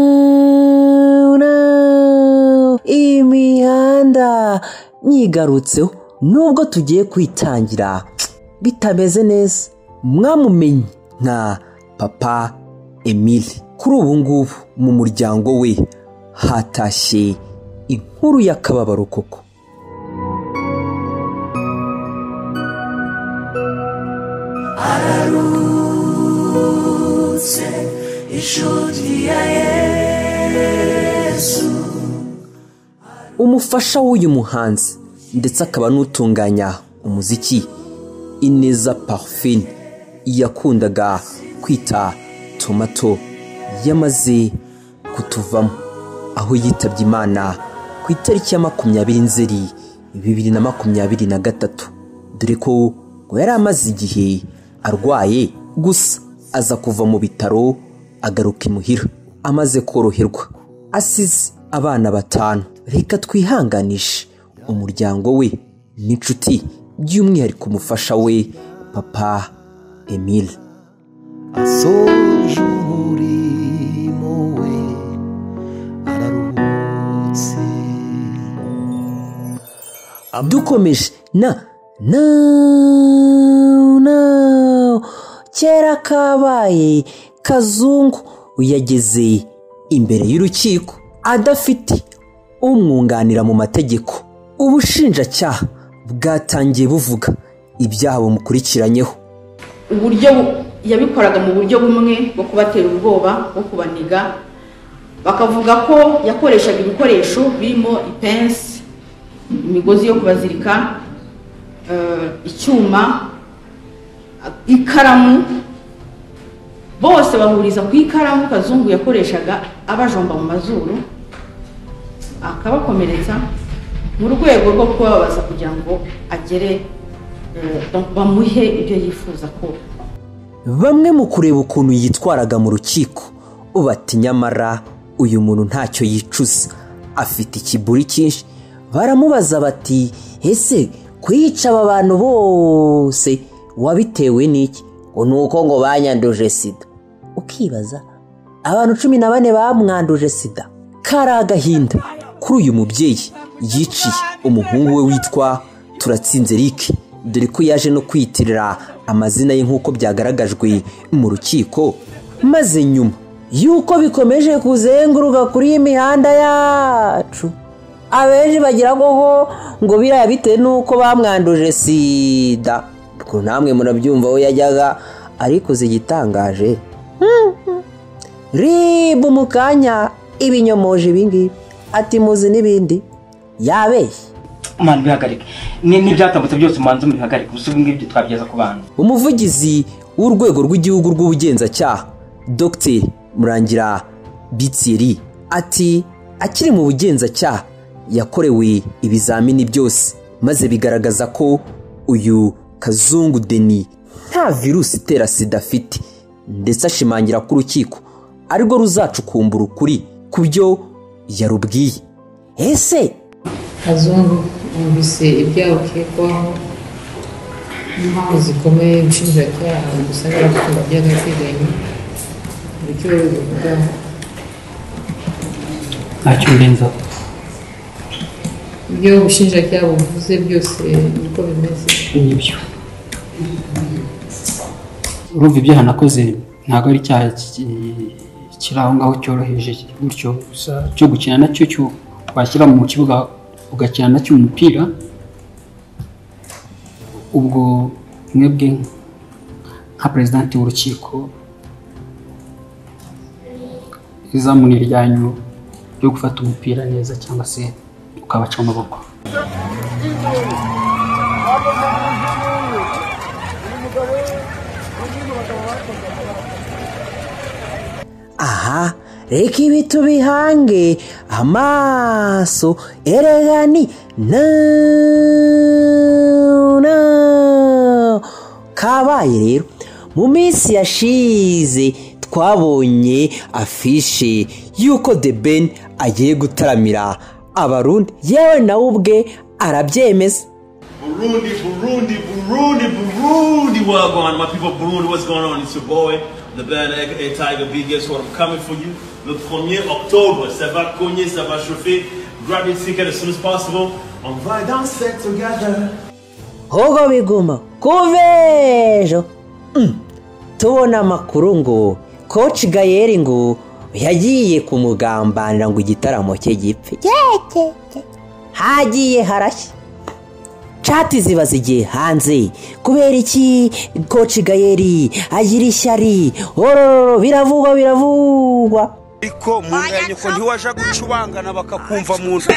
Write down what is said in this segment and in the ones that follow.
nawu nawu iyi mihanda nyigarutseho nubwo tugiye kwitangira bitameze neza mwamumenye nka papa emile kuri ubu ngubu mu muryango we hatashye inkuru y'akababaro koko ararutse inshuti ya yesu umufasha w'uyu muhanzi ndetse akaba n'utunganya umuziki ineza parufine yakundaga kwita tomato yamaze kutuvamo aho yitabye imana ku itariki ya makumyabiri nzeri bibiri na makumyabiri na gatatu dore ko ngo yari amaze igihe arwaye gusa aza kuva mu bitaro agaruka imuhira amaze koroherwa asize abana batanu reka twihanganishe umuryango we n'inshuti by'umwihariko umufasha we papa emile asoje umurimo we araruhutse dukomeje na na na kera kabaye kazungu yageze imbere y'urukiko adafite umwunganira mu mategeko ubushinjacyaha bwatangiye buvuga ibyaha bumukurikiranyeho uburyo bu- yabikoraga mu buryo bumwe bwo kubatera ubwoba bwo kubaniga bakavuga ko yakoreshaga ibikoresho birimo ipensi imigozi yo kubazirika eh, icyuma ikaramu bose bahuriza ku ikaramu kazungu yakoreshaga abajomba mu mazuru akabakomeretsa mu rwego rwo kubabaza kugira ngo agere eh, bamuhe ibyo yifuza ko bamwe mu kureba ukuntu yitwaraga mu rukiko bati nyamara uyu muntu ntacyo yicuza afite ikiburi cyinshi baramubaza bati ese kwica aba bantu bose wabitewe n'iki ngo ni uko ngo banyanduje sida ukibaza abantu cumi na bane bamwanduje sida kari agahinda kuri uyu mubyeyi yiciye umuhungu we witwa turatsinze Eric dore ko yaje no kwiyitirira amazina ye nk'uko byagaragajwe mu rukiko maze nyuma y'uko bikomeje kuzenguruka kuri iyi mihanda yacu abenshi bagira ngo ho ngo biriya bitewe n'uko bamwanduje sida ubwo namwe murabyumva aho yajyaga ariko igitangaje ribu mu kanya ibinyomoje ibingibi ati muzi n'ibindi yabeshye mani bihagarike Ni- n'ibyatambutse byose umanza mubihagarike gusa ubu ngibyo twabigeza ku bantu umuvugizi w'urwego rw'igihugu rw'ubugenzacyaha dr murangira bitsiri ati akiri mu bugenzacyaha yakorewe ibizamini byose maze bigaragaza ko uyu kazungu deni nta virusi itera sida afite ndetse ashimangira ko urukiko arirwo ruzacukumbura ukuri ku byo yarubwiye ese kazungu wumvise ibyaha ukekwaho n'impamvu zikomeye ubushinjacyaha bugusaba gukora by'agateganyo buryo bivugaho ntacyo mbenzaho ibyo ubushinjacyaha buvuze byose niko bimeze nibyo urumva ibyaha nakoze ntabwo ari icyaha ki- kiri aho ngaho cyoroheje gutyo gusa cyo gukina nacyo cyo- washyira mu kibuga ugakina nacyo umupira ubwo mwebwe nka perezidanti w'urukiko izamuni ryanyu ryo gufata umupira neza cyangwa se ukabaca amaboko aha reka ibi tubihange amaso erega ni na na kabaye rero mu minsi yashize twabonye afishe y'uko the ben agiye gutaramira abarundi yewe nawe ubwe arabyemeza Burundi, Burundi, Burundi, Burundi. Well, going on, my people, Burundi, what's going on? It's your boy, The band A, Tiger B, guess what? I'm coming for you le 1er octobre. Ça va cogner, ça va chauffer. Grab your ticket as soon as possible. On va danser together. hoho biguma kuva ejo Mm. tubona amakuru ngo koci gayeri ngo yagiye kumugambanira ngo igitaramo cye gipfe Cyekeke. hagiye harashya cati ziba zigiye hanze kubera iki koci gayeri agira ishyari orororo biravugwa biravugwa ariko mu nda ya nyoko ntiwaja gucubangana bakakumva mu nda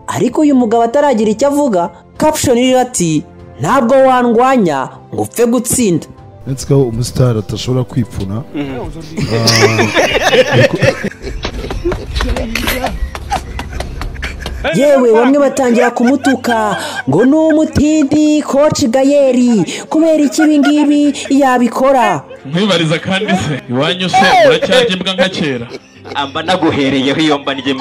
ariko uyu mugabo ataragira icyo avuga caption iriho ati ntabwo wandwanya ngo upfe gutsinda uretse ko umusitari atashobora kwipfuna yewe bamwe batangira kumutuka ngo ni umutindi koci gayeri kubera iki ibi ngibi yabikora nkwibariza kandi se iwanyu se muracyarya imbwa nka kera mba naguhereyeho iyo mba ndya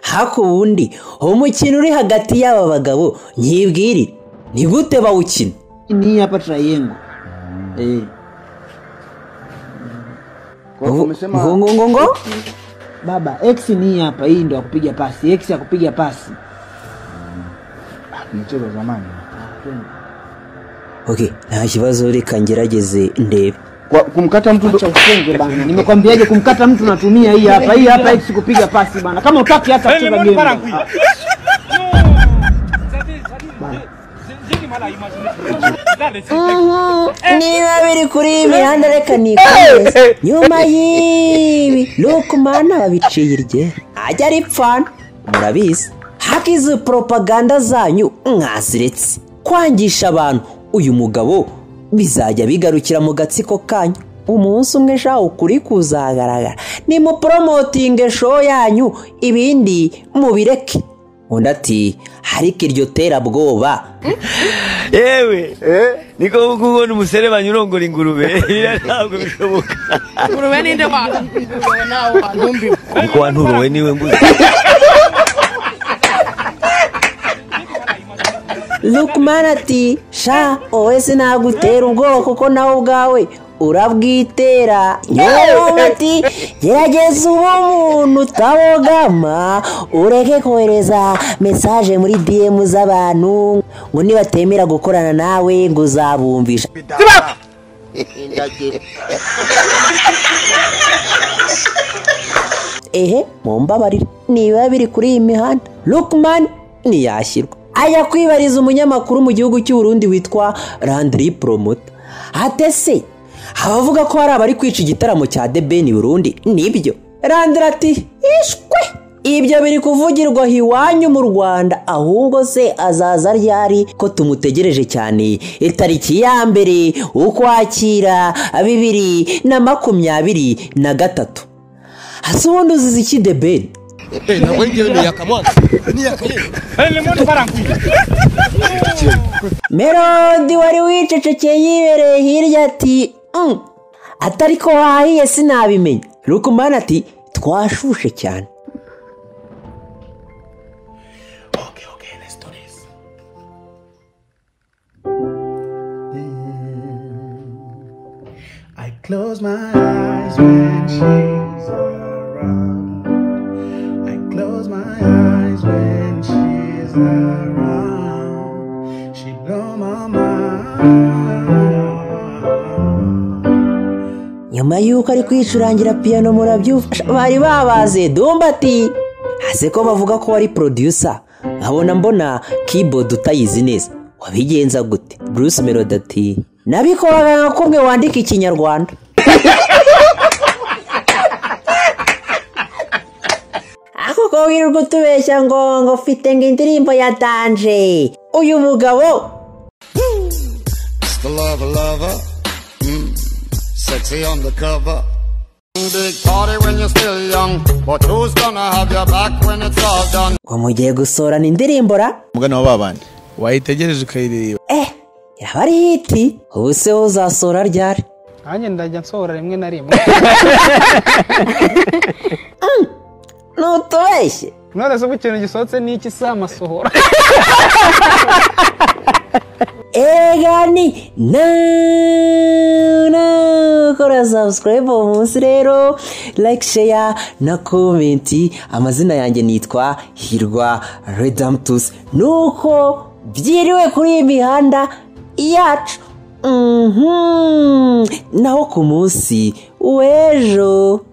haku ubundi umukino uri hagati y'aba bagabo nyibwirire ni gute bawukina ni hapa triangle eh Kwa hivyo umesema- baba x ni hapa hii ndo akupiga pasi x ya kupiga pasi Michezo zamani. okay nta kibazo reka ngerageze ndebe kumkata mtu acha usenge bana nimekwambiaje kumkata mtu natumia hii hapa hii hapa x kupiga pasi bana kama utaki hata kucheza game bana. niba biri kuri iyi mihanda reka nikomeze nyuma y'ibi lukumana babiciye irye ajya ari pfana murabizi haka izi poropaganda zanyu mwaziretse kwangisha abantu uyu mugabo bizajya bigarukira mu gatsiko kanyu umunsi umwe shaho ukuri kuzagaragara nimuporomotinge show yanyu ibindi mubireke undi ati ariko iryo terabwoba yewe niko kuko ubona umusore banyurongora ingurube biriya ntabwo bishoboka ingurube ninde waka ingurube nawe waka kuko wanturuwe niwe mbuze Lukman ati sha wowe sinagutera ubwoba kuko nawe ubwawe urabwitera nyawe ati gerageza uwo muntu utabogama ureke kohereza mesaje muri DM z'abantu ngo nibatemera gukorana nawe ngo uzabumvisha ehe mumbabarire niba biri kuri iyi mihanda lukman ntiyashyirwa ajya kwibariza umunyamakuru mu gihugu cy'u Burundi witwa randiri poromota atese abavuga ko hari abari kwica igitaramo cya The Ben i burundi nibyo randiri ati ishwe ibyo biri kuvugirwa iwanyu mu rwanda ahubwo se azaza ryari ko tumutegereje cyane itariki ya mbere ukwakira bibiri na makumyabiri na gatatu hasi ubundi uzize iki The Ben ntabwo ari ni yakamwana ni yakamwana melodi wari wicecekeye yibereye hirya ati "Mm, atari ko wahiye sinabimenya rukumana ati twashushe cyane I close my eyes when she's around. I close my eyes when she's around. She blow my mind. nyuma y'uko ari kwicurangira piyano murabyumva Sha, bari babaze dumba ati hase ko bavuga ko wari producer nkabona mbona keyboard utayizi neza wabigenza gute bruce melody ati nabikoraga nka kumwe wandika ikinyarwanda kuko wirirwa utubeshya ngo ngo ufite ngo indirimbo ya danje uyu mugabo The lover, lover. Mm, sexy on the cover. Big party when you're still young. But who's gonna have your back when it's all done? ngo mugiye gusorana indirimbo ra umugana wa babandi wayitegereje ukayireba iraba ari hiti ubu se uzasora ryari nanjye ndajya nsohora rimwe na rimwe ntutubeshye none se ubu ikintu gisohotse ni iki si amasohora ega ni nakora subscribe munsi rero like share na komenti amazina yanjye nitwa hirwa redamtus nuko byiriwe kuri iyi mihanda yacu Mhm. naho ku munsi w'ejo